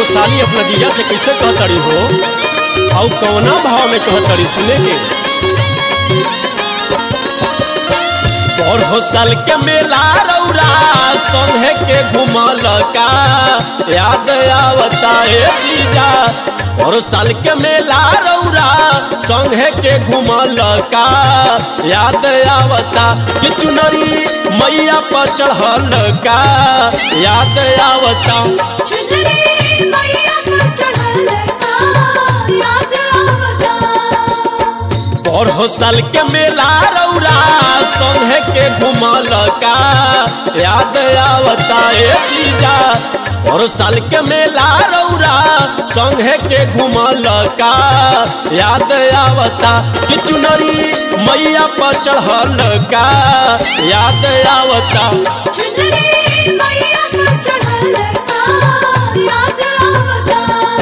साली अपना जीजा से कैसे कहतड़ी हो और कौना भाव में कहतड़ी सुने के पढ़ो साल के मेला रौरा संगे के घुमल का याद आवता ए जीजा पढ़ो साल के मेला रौरा संगे के घुमल का याद आवता कि चुनरी मैया पर चढ़ल का याद आवता चुनरी मैया पर चढ़ल का याद आवता पढ़ो साल के मेला रौरा संगे के घुमल का याद आवता ए जीजा पढ़ो साल के मेला रौरा संगे के घुमल का याद आवता कि चुनरी मैया पर चढ़ल का याद आवता चुनरी मैया पर चढ़ल का याद आवता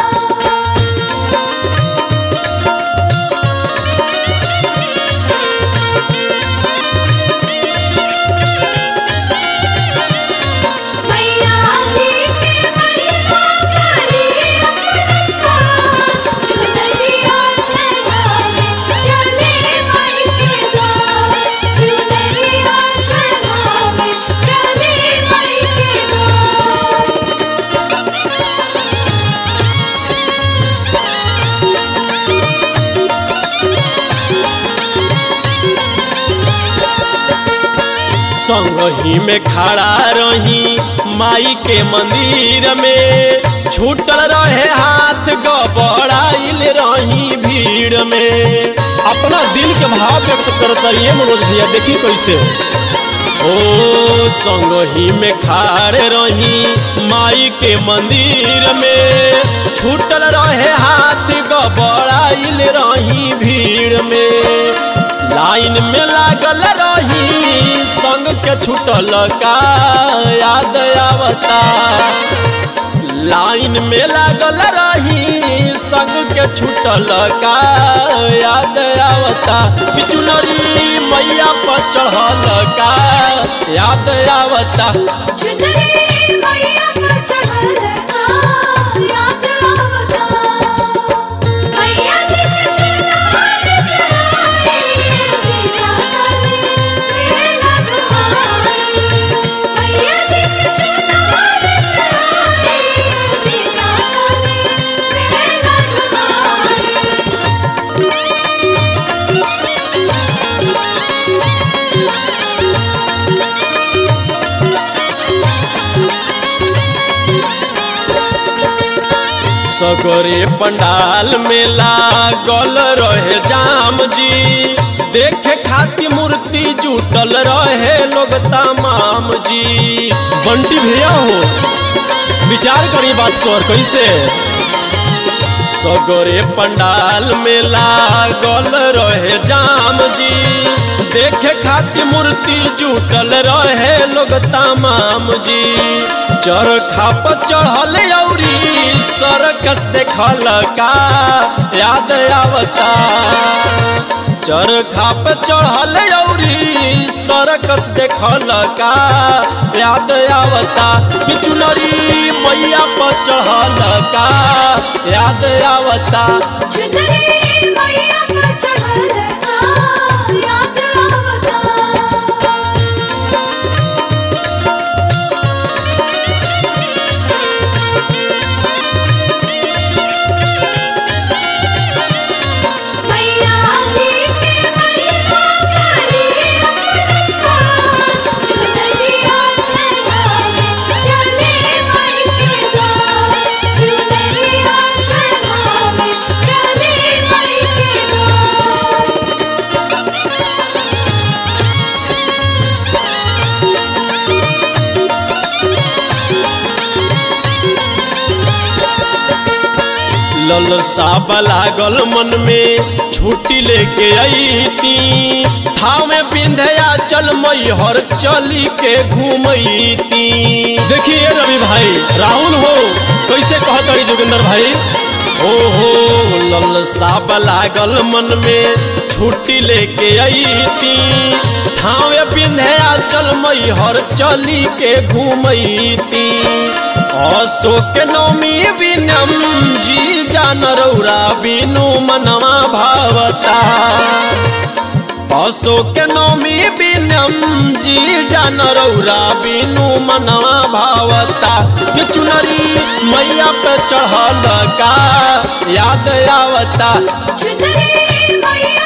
मैया जी के महिमा करी अपनता चुनरिया चढ़ावे चले माई के द्वार चुनरिया चढ़ावे चले माई के द्वार संगही में खड़ा रही माई के मंदिर में छूटल रहे हाथ गबड़ाइल रही भीड़ में अपना दिल के भाव व्यक्त करत रहिए मनोज भैया देखी कैसे ओ संगही में खाड़े रही माई के मंदिर में छूटल रहे हाथ गबड़ाइल रही भीड़ में लाइन में लागल रही संग के छूटल का याद आवता लाइन में लागल रही संग के छूटल का याद आवता बिचुनरी मैया पर चढ़ल का याद आवता चुनरी मैया पर चढ़ल का याद आवता मैया जी के चुनार चढ़ाई जीजा साली मेला घुमाई मैया जी के चुनार चढ़ाई जीजा साली मेला घुमाई सगरे पंडाल में लागल रहे जाम जी देखे खातिर मूर्ति जुटल रहे लोग तमाम जी बंटी भैया हो विचार करी बात कर कैसे सगरे पंडाल में लागल रहे जाम जी देखे खातिर मूर्ति जुटल रहे लोग तमाम जी चरखा पर चढ़ल औरी सरकस देखल का याद आवता चरखा पे चढ़ल औरी सरकस देखल का याद आवता बिचुनरी मैया पर चढ़ल का याद आवता चुनरी मैया पर चढ़ल का याद आवता मैया जी के महिमा करी अपनता चुनरिया चढ़ावे चले माई के द्वार चुनरिया चढ़ावे चले माई के द्वार ललसा लागल मन में छुट्टी लेके अईती थाव में बिंधया चल मैहर चली के घूमती देखिए रवि भाई राहुल हो कैसे कहत रही जोगिंदर भाई ओहो ललसा लागल मन में छुट्टी लेके अईती थावे बिंधया चल नैहर चली के घूमती अशोक नौमी बिनम जी जान रौरा बिनु मनवा भावता अशोक नौमी बिनम जी जान रौरा बिनु मनवा भावता कि चुनरी मैया पे चढ़ल का याद आवता चुनरी मैया